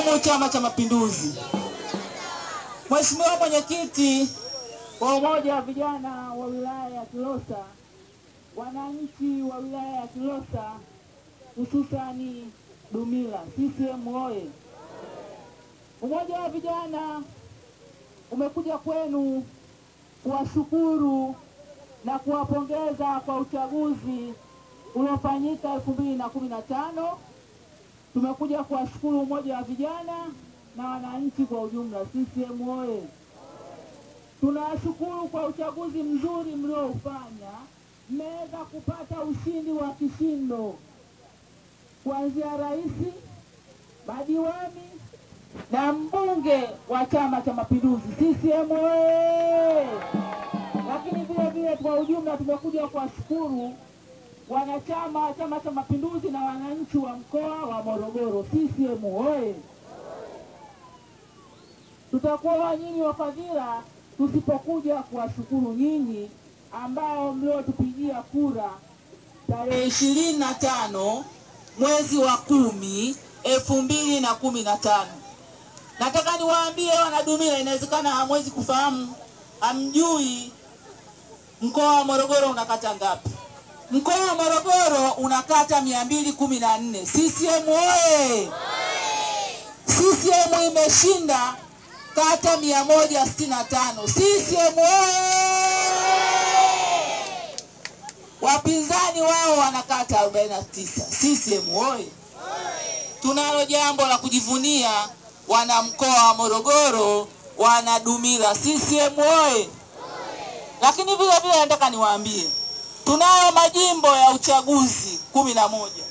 CCM Chama cha Mapinduzi. Mheshimiwa Mwenyekiti wa Umoja wa Vijana wa wilaya ya Kilosa, wananchi wa wilaya ya Kilosa hususani Dumila, CCM oye! Umoja wa Vijana umekuja kwenu kuwashukuru na kuwapongeza kwa uchaguzi uliofanyika elfu mbili na kumi na tano. Tumekuja kuwashukuru Umoja wa Vijana na wananchi kwa ujumla. CCM oye! Tunawashukuru kwa uchaguzi mzuri mlioufanya, mmeweza kupata ushindi wa kishindo kuanzia rais, madiwani na mbunge wa Chama cha Mapinduzi. CCM oye! Lakini vile vile kwa ujumla tumekuja kuwashukuru wanachama wa Chama cha Mapinduzi na wananchi wa mkoa wa Morogoro. CCM oye! Tutakuwa nyinyi wafadhila tusipokuja kuwashukuru nyinyi ambao mliotupigia kura tarehe ishirini na tano mwezi wa kumi elfu mbili na kumi na tano. Nataka niwaambie wanadumila, inawezekana hamwezi kufahamu, hamjui mkoa wa Morogoro una kata ngapi? Mkoa wa Morogoro una kata mia mbili kumi na nne. CCM oye! CCM imeshinda kata mia moja sitini na tano. CCM oye! Wapinzani wao wana kata 49. CCM oye! Tunalo jambo la kujivunia wana mkoa wa Morogoro, wana Dumila. CCM oye! Lakini vile vile nataka niwaambie tunayo majimbo ya uchaguzi kumi na moja.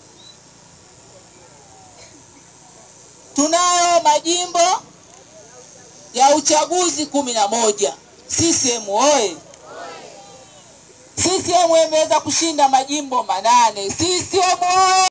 Tunayo majimbo ya uchaguzi kumi na moja. CCM oye! CCM imeweza kushinda majimbo manane. CCM oye!